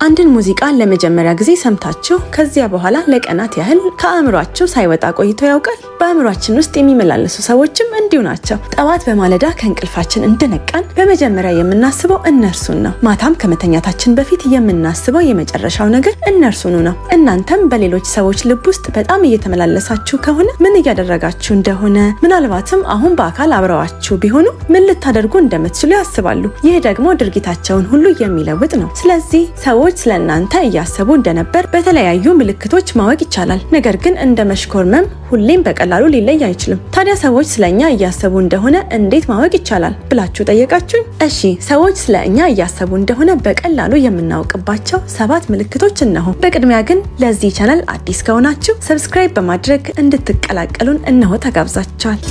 አንድን ሙዚቃ ለመጀመሪያ ጊዜ ሰምታችሁ ከዚያ በኋላ ለቀናት ያህል ከአእምሯችሁ ሳይወጣ ቆይቶ ያውቃል? በአእምሯችን ውስጥ የሚመላለሱ ሰዎችም እንዲሁ ናቸው። ጠዋት በማለዳ ከእንቅልፋችን እንደነቃን በመጀመሪያ የምናስበው እነርሱን ነው። ማታም ከመተኛታችን በፊት የምናስበው የመጨረሻው ነገር እነርሱኑ ነው። እናንተም በሌሎች ሰዎች ልብ ውስጥ በጣም እየተመላለሳችሁ ከሆነ ምን እያደረጋችሁ እንደሆነ ምናልባትም አሁን በአካል አብረዋችሁ ቢሆኑ ምን ልታደርጉ እንደምትችሉ ያስባሉ። ይህ ደግሞ ድርጊታቸውን ሁሉ የሚለውጥ ነው። ስለዚህ ሰዎች ስለ እናንተ እያሰቡ እንደነበር በተለያዩ ምልክቶች ማወቅ ይቻላል። ነገር ግን እንደ መሽኮርመም ሁሌም በቀላሉ ሊለይ አይችልም። ታዲያ ሰዎች ስለ እኛ እያሰቡ እንደሆነ እንዴት ማወቅ ይቻላል ብላችሁ ጠየቃችሁኝ? እሺ፣ ሰዎች ስለ እኛ እያሰቡ እንደሆነ በቀላሉ የምናውቅባቸው ሰባት ምልክቶች እነሆ። በቅድሚያ ግን ለዚህ ቻናል አዲስ ከሆናችሁ ሰብስክራይብ በማድረግ እንድትቀላቀሉን እነሆ ተጋብዛችኋል።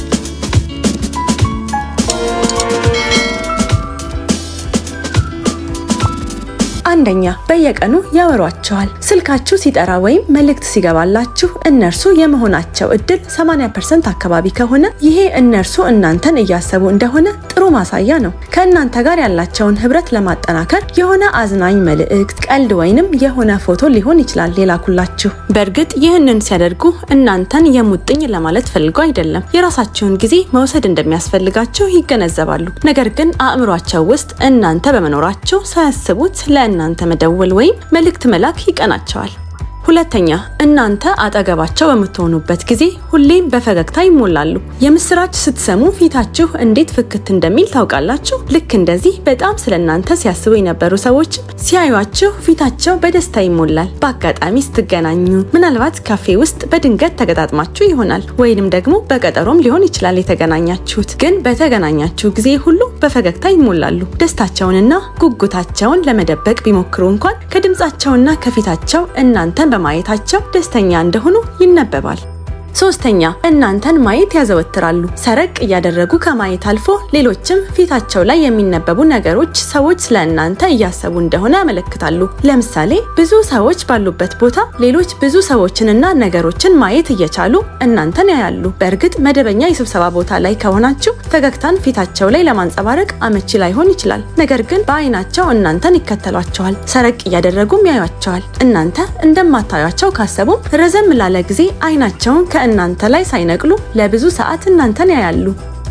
አንደኛ በየቀኑ ያወሯቸዋል። ስልካችሁ ሲጠራ ወይም መልእክት ሲገባላችሁ እነርሱ የመሆናቸው እድል 80% አካባቢ ከሆነ ይሄ እነርሱ እናንተን እያሰቡ እንደሆነ ጥሩ ማሳያ ነው። ከእናንተ ጋር ያላቸውን ህብረት ለማጠናከር የሆነ አዝናኝ መልእክት፣ ቀልድ ወይንም የሆነ ፎቶ ሊሆን ይችላል የላኩላችሁ። በእርግጥ ይህንን ሲያደርጉ እናንተን የሙጥኝ ለማለት ፈልገው አይደለም። የራሳቸውን ጊዜ መውሰድ እንደሚያስፈልጋቸው ይገነዘባሉ። ነገር ግን አእምሯቸው ውስጥ እናንተ በመኖራቸው ሳያስቡት ለእናንተ መደወል ወይም መልእክት መላክ ይቀናቸዋል። ሁለተኛ እናንተ አጠገባቸው በምትሆኑበት ጊዜ ሁሌም በፈገግታ ይሞላሉ። የምስራች ስትሰሙ ፊታችሁ እንዴት ፍክት እንደሚል ታውቃላችሁ። ልክ እንደዚህ በጣም ስለ እናንተ ሲያስቡ የነበሩ ሰዎች ሲያዩአችሁ ፊታቸው በደስታ ይሞላል። በአጋጣሚ ስትገናኙ፣ ምናልባት ካፌ ውስጥ በድንገት ተገጣጥማችሁ ይሆናል። ወይንም ደግሞ በቀጠሮም ሊሆን ይችላል የተገናኛችሁት። ግን በተገናኛችሁ ጊዜ ሁሉ በፈገግታ ይሞላሉ። ደስታቸውንና ጉጉታቸውን ለመደበቅ ቢሞክሩ እንኳን ከድምፃቸውና ከፊታቸው እናንተን በማየታቸው ደስተኛ እንደሆኑ ይነበባል። ሶስተኛ እናንተን ማየት ያዘወትራሉ። ሰረቅ እያደረጉ ከማየት አልፎ ሌሎችም ፊታቸው ላይ የሚነበቡ ነገሮች ሰዎች ስለ እናንተ እያሰቡ እንደሆነ ያመለክታሉ። ለምሳሌ ብዙ ሰዎች ባሉበት ቦታ ሌሎች ብዙ ሰዎችንና ነገሮችን ማየት እየቻሉ እናንተን ያያሉ። በእርግጥ መደበኛ የስብሰባ ቦታ ላይ ከሆናችሁ ፈገግታን ፊታቸው ላይ ለማንጸባረቅ አመቺ ላይሆን ይችላል። ነገር ግን በአይናቸው እናንተን ይከተሏቸዋል። ሰረቅ እያደረጉም ያዩቸዋል። እናንተ እንደማታዩቸው ካሰቡም ረዘም ላለ ጊዜ አይናቸውን ከእናንተ ላይ ሳይነቅሉ ለብዙ ሰዓት እናንተን ያያሉ።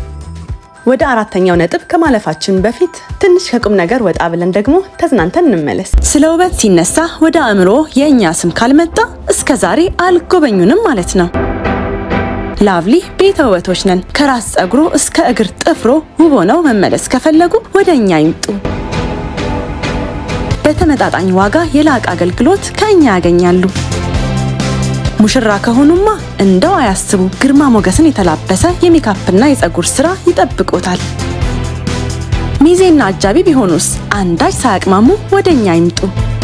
ወደ አራተኛው ነጥብ ከማለፋችን በፊት ትንሽ ከቁም ነገር ወጣ ብለን ደግሞ ተዝናንተን እንመለስ። ስለ ውበት ሲነሳ ወደ አእምሮ የእኛ ስም ካልመጣ እስከ ዛሬ አልጎበኙንም ማለት ነው። ላቭሊ ቤተ ውበቶች ነን። ከራስ ጸጉሮ እስከ እግር ጥፍሮ ውብ ሆነው መመለስ ከፈለጉ ወደ እኛ ይምጡ። በተመጣጣኝ ዋጋ የላቀ አገልግሎት ከእኛ ያገኛሉ። ሙሽራ ከሆኑማ እንደው አያስቡ፣ ግርማ ሞገስን የተላበሰ የሜካፕና የፀጉር ስራ ይጠብቆታል። ሚዜና አጃቢ ቢሆኑስ አንዳች ሳያቅማሙ ወደኛ ይምጡ።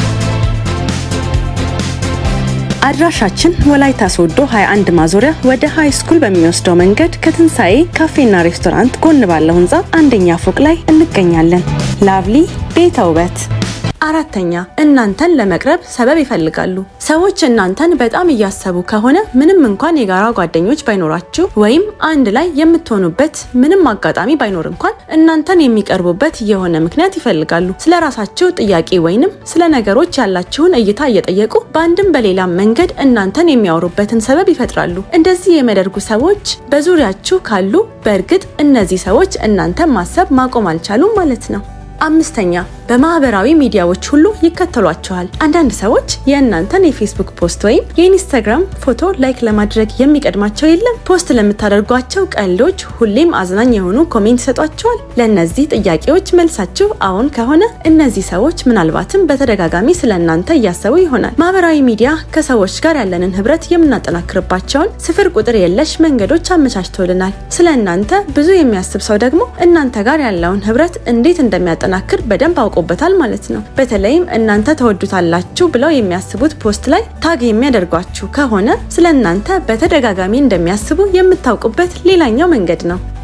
አድራሻችን ወላይታ ሶዶ 21 ማዞሪያ ወደ ሃይ ስኩል በሚወስደው መንገድ ከትንሣኤ ካፌና ሬስቶራንት ጎን ባለው ህንፃ አንደኛ ፎቅ ላይ እንገኛለን። ላቭሊ ቤተ ውበት። አራተኛ እናንተን ለመቅረብ ሰበብ ይፈልጋሉ። ሰዎች እናንተን በጣም እያሰቡ ከሆነ ምንም እንኳን የጋራ ጓደኞች ባይኖራችሁ ወይም አንድ ላይ የምትሆኑበት ምንም አጋጣሚ ባይኖር እንኳን እናንተን የሚቀርቡበት የሆነ ምክንያት ይፈልጋሉ። ስለ ራሳችሁ ጥያቄ ወይንም ስለ ነገሮች ያላችሁን እይታ እየጠየቁ በአንድም በሌላም መንገድ እናንተን የሚያወሩበትን ሰበብ ይፈጥራሉ። እንደዚህ የሚያደርጉ ሰዎች በዙሪያችሁ ካሉ በእርግጥ እነዚህ ሰዎች እናንተን ማሰብ ማቆም አልቻሉም ማለት ነው። አምስተኛ በማህበራዊ ሚዲያዎች ሁሉ ይከተሏቸዋል። አንዳንድ ሰዎች የእናንተን የፌስቡክ ፖስት ወይም የኢንስታግራም ፎቶ ላይክ ለማድረግ የሚቀድማቸው የለም። ፖስት ለምታደርጓቸው ቀልዶች ሁሌም አዝናኝ የሆኑ ኮሜንት ይሰጧቸዋል። ለእነዚህ ጥያቄዎች መልሳችሁ አዎን ከሆነ እነዚህ ሰዎች ምናልባትም በተደጋጋሚ ስለ እናንተ እያሰቡ ይሆናል። ማህበራዊ ሚዲያ ከሰዎች ጋር ያለንን ህብረት የምናጠናክርባቸውን ስፍር ቁጥር የለሽ መንገዶች አመቻችቶልናል። ስለ እናንተ ብዙ የሚያስብ ሰው ደግሞ እናንተ ጋር ያለውን ህብረት እንዴት እንደሚያጠናክር በደንብ አውቆበታል ማለት ነው። በተለይም እናንተ ተወዱታላችሁ ብለው የሚያስቡት ፖስት ላይ ታግ የሚያደርጓችሁ ከሆነ ስለ እናንተ በተደጋጋሚ እንደሚያስቡ የምታውቁበት ሌላኛው መንገድ ነው።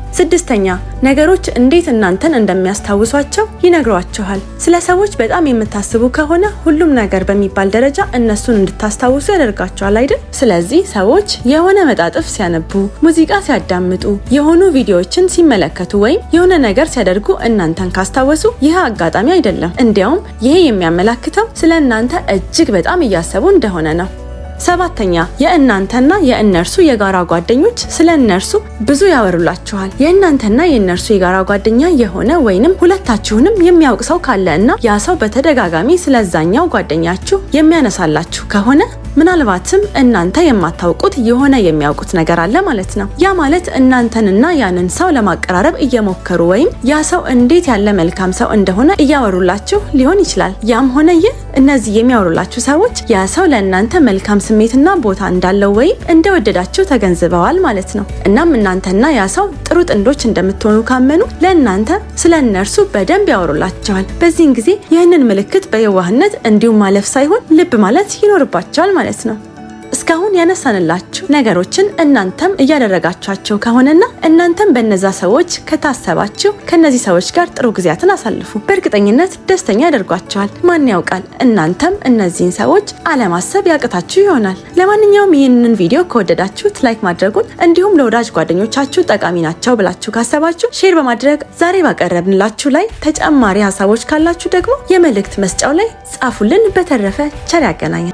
ስድስተኛ ነገሮች እንዴት እናንተን እንደሚያስታውሷቸው ይነግሯችኋል። ስለ ሰዎች በጣም የምታስቡ ከሆነ ሁሉም ነገር በሚባል ደረጃ እነሱን እንድታስታውሱ ያደርጋቸዋል አይደል? ስለዚህ ሰዎች የሆነ መጣጥፍ ሲያነቡ፣ ሙዚቃ ሲያዳምጡ፣ የሆኑ ቪዲዮዎችን ሲመለከቱ ወይም የሆነ ነገር ሲያደርጉ እናንተን ካስታወሱ ይህ አጋጣሚ አይደለም። እንዲያውም ይሄ የሚያመላክተው ስለ እናንተ እጅግ በጣም እያሰቡ እንደሆነ ነው። ሰባተኛ የእናንተና የእነርሱ የጋራ ጓደኞች ስለ እነርሱ ብዙ ያወሩላችኋል። የእናንተና የእነርሱ የጋራ ጓደኛ የሆነ ወይንም ሁለታችሁንም የሚያውቅ ሰው ካለ እና ያ ሰው በተደጋጋሚ ስለዛኛው ጓደኛችሁ የሚያነሳላችሁ ከሆነ ምናልባትም እናንተ የማታውቁት የሆነ የሚያውቁት ነገር አለ ማለት ነው። ያ ማለት እናንተንና ያንን ሰው ለማቀራረብ እየሞከሩ ወይም ያ ሰው እንዴት ያለ መልካም ሰው እንደሆነ እያወሩላችሁ ሊሆን ይችላል። ያም ሆነ ይህ እነዚህ የሚያወሩላችሁ ሰዎች ያ ሰው ለእናንተ መልካም ስሜትና ቦታ እንዳለው ወይም እንደወደዳችሁ ተገንዝበዋል ማለት ነው። እናም እናንተና ያ ሰው ጥሩ ጥንዶች እንደምትሆኑ ካመኑ ለእናንተ ስለ እነርሱ በደንብ ያወሩላቸዋል። በዚህን ጊዜ ይህንን ምልክት በየዋህነት እንዲሁም ማለፍ ሳይሆን ልብ ማለት ይኖርባቸዋል ማለት ነው። እስካሁን ያነሳንላችሁ ነገሮችን እናንተም እያደረጋችኋቸው ከሆነና እናንተም በነዛ ሰዎች ከታሰባችሁ ከነዚህ ሰዎች ጋር ጥሩ ጊዜያትን አሳልፉ። በእርግጠኝነት ደስተኛ ያደርጓቸዋል። ማን ያውቃል፣ እናንተም እነዚህን ሰዎች አለማሰብ ያቅታችሁ ይሆናል። ለማንኛውም ይህንን ቪዲዮ ከወደዳችሁት ላይክ ማድረጉን እንዲሁም ለወዳጅ ጓደኞቻችሁ ጠቃሚ ናቸው ብላችሁ ካሰባችሁ ሼር በማድረግ ዛሬ ባቀረብንላችሁ ላይ ተጨማሪ ሀሳቦች ካላችሁ ደግሞ የመልእክት መስጫው ላይ ጻፉልን። በተረፈ ቸር ያገናኛል።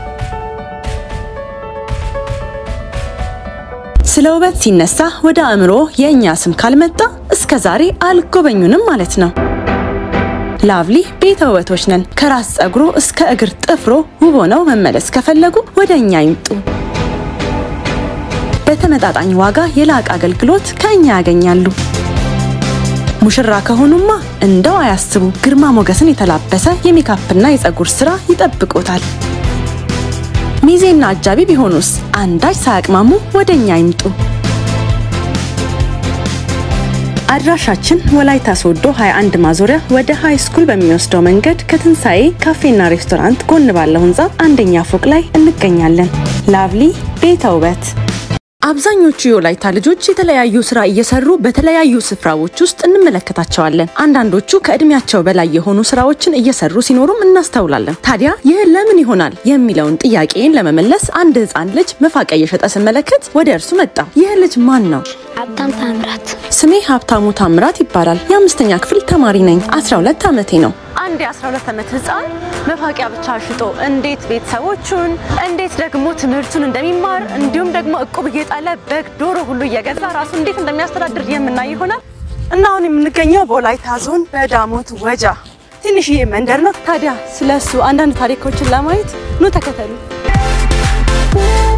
ስለ ውበት ሲነሳ ወደ አእምሮ የእኛ ስም ካልመጣ እስከ ዛሬ አልጎበኙንም ማለት ነው። ላቭሊ ቤተ ውበቶች ነን። ከራስ ጸጉሮ እስከ እግር ጥፍሮ ውብ ሆነው መመለስ ከፈለጉ ወደ እኛ ይምጡ። በተመጣጣኝ ዋጋ የላቀ አገልግሎት ከእኛ ያገኛሉ። ሙሽራ ከሆኑማ እንደው አያስቡ፣ ግርማ ሞገስን የተላበሰ የሜካፕና የጸጉር ስራ ይጠብቆታል። ሚዜና አጃቢ ቢሆኑስ አንዳች ሳያቅማሙ ወደ እኛ ይምጡ። አድራሻችን ወላይታ ሶዶ 21 ማዞሪያ ወደ ሃይ ስኩል በሚወስደው መንገድ ከትንሣኤ ካፌና ሬስቶራንት ጎን ባለው ህንፃ አንደኛ ፎቅ ላይ እንገኛለን። ላቭሊ ቤተ ውበት። አብዛኞቹ የወላይታ ልጆች የተለያዩ ስራ እየሰሩ በተለያዩ ስፍራዎች ውስጥ እንመለከታቸዋለን። አንዳንዶቹ ከእድሜያቸው በላይ የሆኑ ስራዎችን እየሰሩ ሲኖሩም እናስተውላለን። ታዲያ ይህ ለምን ይሆናል የሚለውን ጥያቄን ለመመለስ አንድ ህፃን ልጅ መፋቂያ እየሸጠ ስመለከት ወደ እርሱ መጣ። ይህ ልጅ ማን ነው? ሀብታም ታምራት ስሜ ሀብታሙ ታምራት ይባላል። የአምስተኛ ክፍል ተማሪ ነኝ። 12 ዓመቴ ነው። አንድ የ12 ዓመት ህፃን መፋቂያ ብቻ ሽጦ እንዴት ቤተሰቦቹን እንዴት ደግሞ ትምህርቱን እንደሚማር እንዲሁም ደግሞ እቁብ እየጣለ በግ፣ ዶሮ ሁሉ እየገዛ ራሱ እንዴት እንደሚያስተዳድር የምናይ ይሆናል እና አሁን የምንገኘው በወላይታ ዞን በዳሞት ወጃ ትንሽዬ መንደር ነው። ታዲያ ስለሱ አንዳንድ ታሪኮችን ለማየት ኑ ተከተሉ።